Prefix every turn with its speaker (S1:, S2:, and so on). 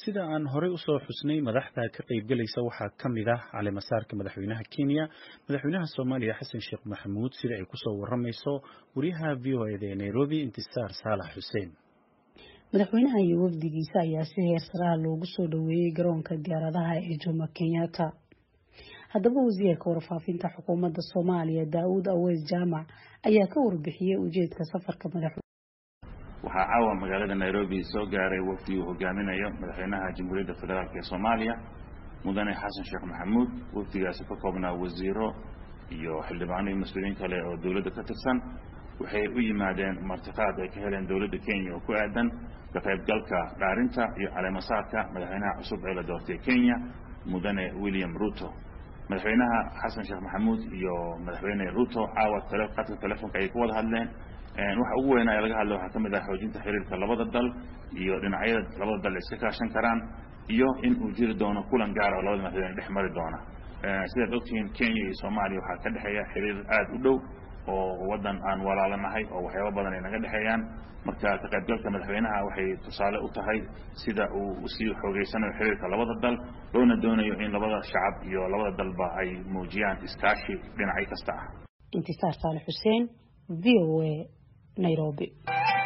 S1: sida aan horey usoo xusnay madaxda ka qaybgalaysa waxaa ka mid ah caleemasaarka madaxweynaha kenya madaxweynaha soomaaliya xasan sheekh maxamuud sida ay kusoo waramayso wariyaha v o eda ee nairobi intisaar saalax xuseen
S2: madaxweynaha iyo wafdigiisa ayaa si heer saraha loogu soo dhoweeyey garoonka diyaaradaha ee jomo kenyatta haddaba wasiirka warfaafinta xukuumadda soomaaliya daawud aweys jaamac ayaa ka warbixiyey ujeedka safarka madax
S3: waxaa caawa magaalada nairobi soo gaaray wafdi uu hogaaminayo madaxweynaha jamhuuriyadda federaalk ee soomaaliya mudane xasan sheekh maxamuud wafdigaasi ka koobnaa wasiiro iyo xildhibaano iyo mas-uuliyiin kale oo dowladda ka tirsan waxay u yimaadeen martiqaad ay ka heleen dowladda kenya oo ku aadan ka qaybgalka dhaarinta iyo caleemasaarka madaxweynaha cusub ee la doortay kenya mudane william ruto madaxweynaha xasan sheekh maxamuud iyo madaxweyne ruto caawa qadka telefonka ayay ku wada hadleen waxa ugu weynaa ee laga hadla waxaa ka mid ah xoojinta xiriirka labada dal iyo dhinacyada labada dal iska kaashan karaan iyo in uu jiri doono kulan gaara oo labada madaxweyne dhex mari doona sidaad ogtihiin kenya iyo soomaaliya waxaa ka dhexeeya xiriir aada u dhow oo waddan aan walaalanahay oo waxyaaba badan ay naga dhexeeyaan marka ka qaybgalka madaxweynaha waxay tusaale u tahay sida uu sii xoogeysanayo xiriirka labada dal loona doonayo in labada shacab iyo labada dalba ay muujiyaan iskaashi dhinacyo kasta ah
S2: intisaar saale xuseen v o a nairobi